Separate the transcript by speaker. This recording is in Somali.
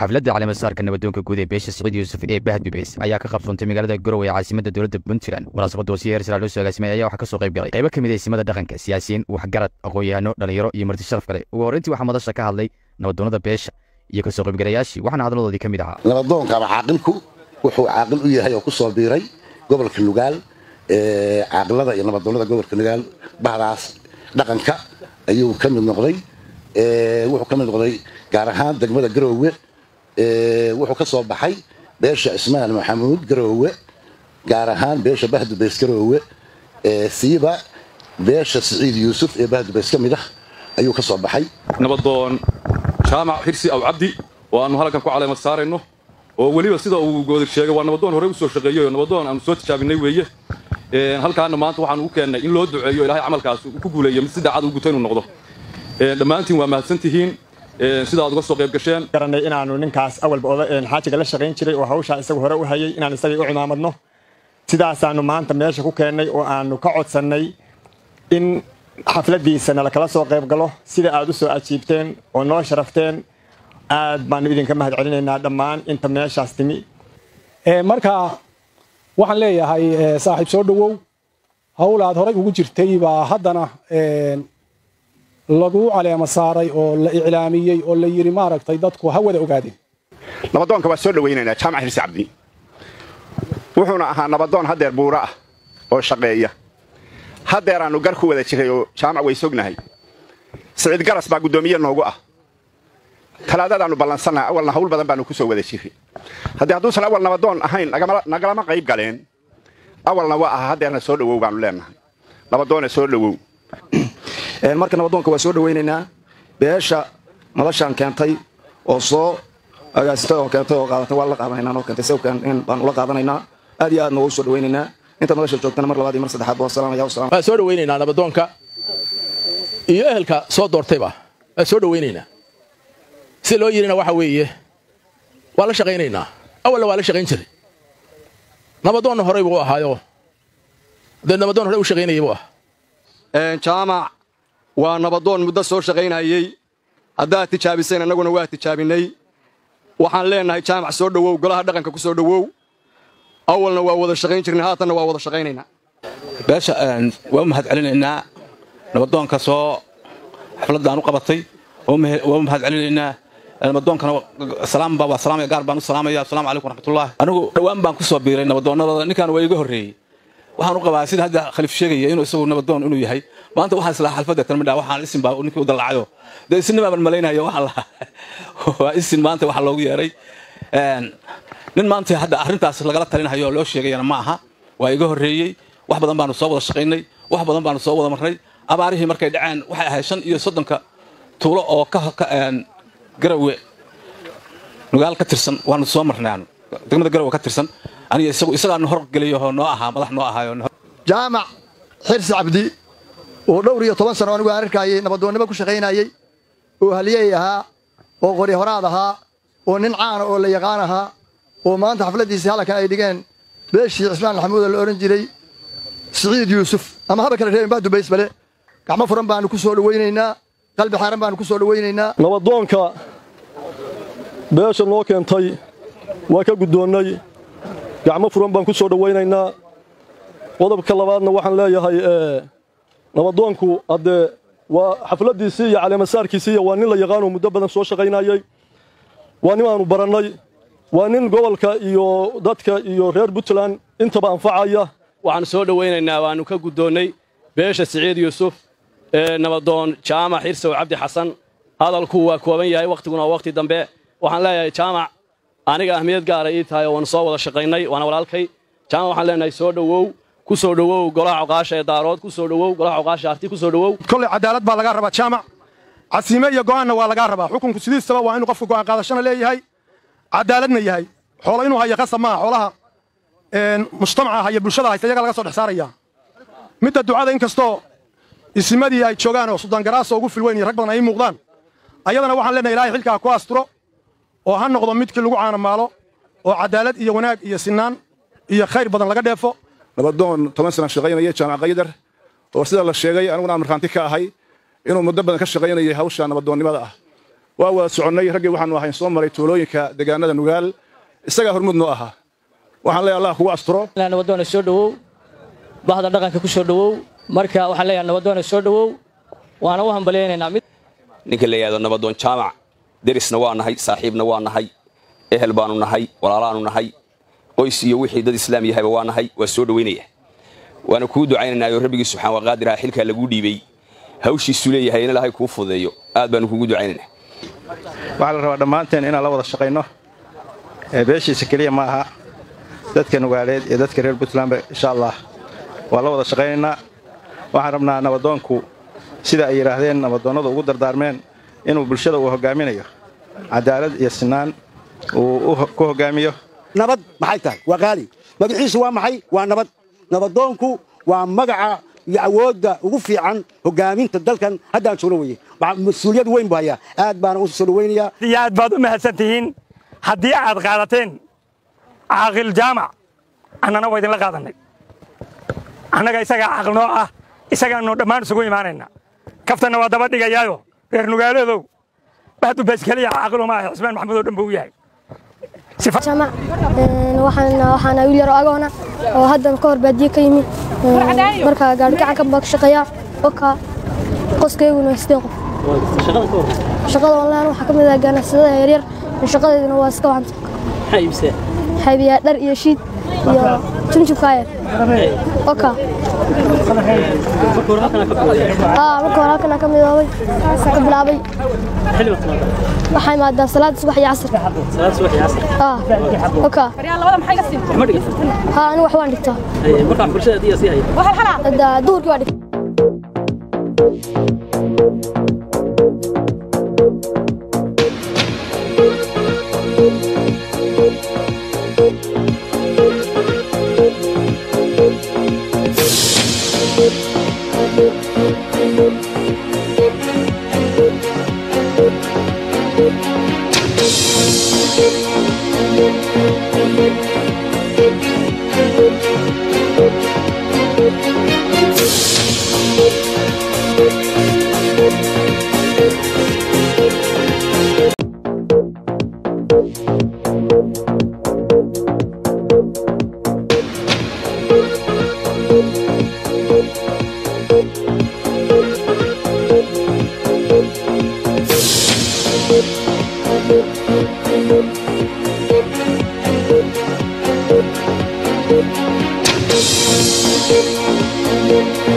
Speaker 1: xafladda caleemasaarka nabadoonka guud ee beesha siciid yuusuf ee bahad bibeys ayaa ka qabsoontay magaalada garowe ee caasimada dowladda puntland munaasabadda wasiir heer sare loo soo agaasimay ayaa waxaa ka soo qayb galay qaybo ka mid a isimada dhaqanka siyaasiyiin waxgarad aqoon-yahano dhalinyaro iyo marti sharaf kale ugu horreyntii waxaa madasha ka hadlay nabadoonnada beesha iyo kasoo qaybgalayaashii waxaana hadladoodii ka mid ahaa
Speaker 2: nabadoonka ama caaqilku wuxuu caaqil u yahay oo ku soo biiray gobolka nugaal caaqilada iyo nabadoonnada gobolka nugaal bahdaas dhaqanka ayuu ka mid noqday wuxuu ka mid noqday gaar ahaan degmada garoowe wuxuu ka soo baxay beesha ismaal maxamuud garoowe gaar ahaan beesha bahdubays garoowe siiba beesha siciid yuusuf ee bahdubays ka mid ah ayuu ka soo baxay
Speaker 3: nabadoon jaamac xirsi aw cabdi oo aanu halkan ku caleemad saarayno oo weliba sida uu goodir sheegay waa nabadoon horey u soo shaqeeyey oo nabadoon aanu soo tijaabinay weeye halkaana maanta waxaanu u keennay in loo duceeyo ilahay camalkaas ku guuleeyo mid si daacad u guta inuu noqdo dhammaantiin waa mahadsantihiin sidaad uga soo qayb gasheen
Speaker 4: garanay inaanu ninkaas awalba xaajiga la shaqayn jiray oo hawshaa isagu hore u hayay inaan isagii u cimaamadno sidaasaanu maanta meesha ku keennay oo aanu ka codsannay in xafladdiisana lakala soo qayb galo sida aad u soo ajiibteen oo noo sharafteen aad baanu idinka mahad celinaynaa dhammaan inta meeshaas timi
Speaker 5: marka waxaan leeyahay saaxiib soo dhowow hawl aad horay ugu jirtay baa haddana lagu caleema saaray oo la iclaamiyey oo la yidhi maaragtay dadku ha wada ogaadeen
Speaker 6: nabadoonka waa soo dhowaynaynaa jaamac xirsi cabdi wuxuuna ahaa nabadoon haddeer buuro ah oo shaqeeya haddeeraannu gar ku wada jiray oo jaamac way sognahay siciid garas baa guddoomiye noogu ah talaadadaannu ballansannaha awalna hawl badan baannu ku soo wada jiray haddii hadduusan awal nabadoon ahayn nagalama qayb galeen awalna waa aha haddeerna soo dhowow baannu leennahay nabadoona soo dhowow
Speaker 7: marka nabadoonka waa soo dhowaynaynaa beesha madashaan keentay oo soo agaasitay oo keentay oo qaadatay waa la qaadanaynaa noo keentay sawkan baan ula qaadanaynaa aad iyo aadna waa u soo dhowaynaynaa inta madasha joogtana mar labaad iyo mar saddexaad waa salaamaya wasalaam
Speaker 8: waa soo dhowaynaynaa nabadoonka iyo ehelka soo doortayba waa soo dhowaynaynaa si loo yidhina waxa weeye waa la shaqaynaynaa awalna waa la shaqayn jiray nabadoonna horey buu ahaayo dee nabadoon horey u shaqaynayay buu ah
Speaker 9: jaamac waa nabadoon muddo soo shaqaynayey haddaad tijaabiseen annaguna waa tijaabinay waxaan leennahay jaamac soo dhowow golaha dhaqanka ku soo dhowow awalna waa wada shaqayn jirnay haatanna waa wada shaqaynaynaa
Speaker 10: beesha waa u mahad celinaynaa nabadoonka soo xafladdaan u qabatay waa u mahad celinaynaa nabadoonkana salaamba waa salaamaya gaar baan u salaamaya asalaamu calaykum waraxmatullahi anigu dhowaan baan ku soo biiray nabadoonnadooda ninkan waa iga horreeyey waxaan u qabaa sida hadda khaliif sheegaya inuu isagu nabadoon inuu yahay maanta waxaan islaa xalfadda talmidha waxaan isin baa ninkii u dallacayo dee isinnimaa baan malaynayo waxaan lahaa waa isin maanta waxa loogu yeeray nin maanta hadda arrintaas lagala talinayo loo sheegayana ma aha waa iga horreeyey wax badan baanu soo wada shaqaynay wax badan baanu soo wada marnay abaarihii markay dhaceen waxay ahayd shan iyo soddonka tuulo oo ka garawe nugaal ka tirsan waanu soo marnay aanu degmada garawe ka tirsan aniga isagu isagaanu horgeliyo noo ahaa madax noo ahaayo
Speaker 11: jaamac xirsi cabdi oo dhowr iyo toban sano anigu aan arkayay nabadoonnimo ku shaqaynayey oo haliyey ahaa oo qori horaad ahaa oo nin caana oo la yaqaan ahaa oo maanta xafladdiisii halkan ay dhigeen beeshii cismaan maxamuuda la odhan jiray siciid yuusuf ama haba kale reebin bahdubaysbale gacmo furan baanu ku soo dhowaynaynaa qalbi xaaran baanu ku soo dhowaynaynaa
Speaker 12: nabadoonka beesha noo keentay waa ka guddoonnay gacmo furan baan ku soo dhowaynaynaa qodobka labaadna waxaan leeyahay nabadoonku haddee waa xafladdiisii iyo caleemasaarkiisii iyo waa nin la yaqaanoo muddo badan soo shaqaynayey waa nin aanu barannay waa nin gobolka iyo dadka iyo reer puntland intaba anfacaya
Speaker 13: waxaanu soo dhowaynaynaa waannu ka guddoonnay beesha siciid yuusuf ee nabadoon jaamac xirsow cabdi xasan hadalku waa kooban yahay wakhtiguna waa wakhti dambe waxaan leeyahay jaamac aniga ahmiyad gaara ii tahay oo waanu soo wada shaqaynay waana walaalkay jaamac waxaan leenahay soo dhowow ku soo dhowow golaha coqaasha ee daarood ku soo dhowow golaha coqaasha arti ku soo dhowow
Speaker 14: kolley cadaalad baa lagaa rabaa jaamac casiime iyo go'aanna waa lagaa rabaa xukunku sidiisaba waa inuu qofka go'aan qaadashana leeyahay cadaaladna yahay xoolo inuu hayo qasab maaha xoolaha mujtamaca haya bulshada haysta iyaga laga soo dhex saaraya midda ducada inkastoo isimadii ay joogaan oo suldaan garaaso ugu filweyn iyo rag badan ay muuqdaan ayadana waxaan leenahay ilaahay xilkaa ku asturo oo ha noqdo midkii lagu caanamaalo oo cadaalad iyo wanaag iyo sinaan iyo khayr badan laga dheefo
Speaker 6: nabadoon toban sana shaqaynaya jaamac qaydar oo sida la sheegay aniguna aan markhaanti ka ahay inuu muddo badan ka shaqaynayay hawsha nabadoonnimada ah
Speaker 15: waa wada soconnay raggii waxaanu ahayn soo maray tuulooyinka deegaanada nugaal isagaa hormud noo ahaa waxaan leeyahay allah kugu asturo
Speaker 16: nabadoona soo dhowow bahda dhaqanka ku soo dhowow marka waxaan leeyahay nabadoona soo dhowow waana u hambalyaynaynaa mid
Speaker 17: ninka la yidhahdo nabadoon jaamac derisna waa nahay saaxiibna waa nahay ehel baanu nahay walaalaanu nahay qoys iyo wixii dad islaam yahayba waa nahay waa soo dhowaynaya waana kuu ducaynanaayoo rabbigii subxaan waa qaadiraha xilkaa laguu dhiibay hawshiisuu leeyahay in ilaahay kuu fudeeyo aad baanu kugu ducaynanaa
Speaker 18: waxaa la rabaa dhammaanteen inaan la wada shaqayno beeshiisa keliya ma aha dadka nugaaleed iyo dadka reer puntlandba insha allah waa la wada shaqaynaynaa waxaan rabnaa nabadoonku sida ay yidhaahdeen nabadoonnadu ugu dardaarmeen inuu bulshada uu hoggaaminayo cadaalad iyo sinaan uu ku hoggaamiyo
Speaker 19: nabad maxay tahay waa qaali magaciisu waa maxay waa nabad nabadoonku waa magaca iyo awoodda ugu fiican hoggaaminta dalkan haddaan soo dhoweyey mas-uuliyad weyn buu hayaa aad baana u soo dhoweynayaa
Speaker 20: iyo aad baad u mahadsan tihiin haddii aad qaadateen caaqil jaamac annana waa idinla qaadannay annaga isagaa caaqil noo ah isagaannu dhammaan isugu imaanayna kaftanna waa daba dhigayaayo reer nugaaladow bahdu baaskeliya caaqilo maaha cismaan maxamuud oo dhan buu u yahay
Speaker 21: waxaana wiil yaro agoona oo haddan ka hor baadiye ka yimi markaa gaari gacanka baa ka shaqeeyaa oka qoskayguna waa sideen qof shaqada online waxaa ka mid ah ganacsadada yaryar shaqadeeduna waa iska wacanta xaybiyaa dhar iyo shiid iyo junjubkaaya oka marka hore halkan ka midoobay ka bilaabay waxaa imaadaa salaada subax iyo casr oka ha anigu wax waan dhigtaa duhurkii waa dhigtaa
Speaker 22: Thank you.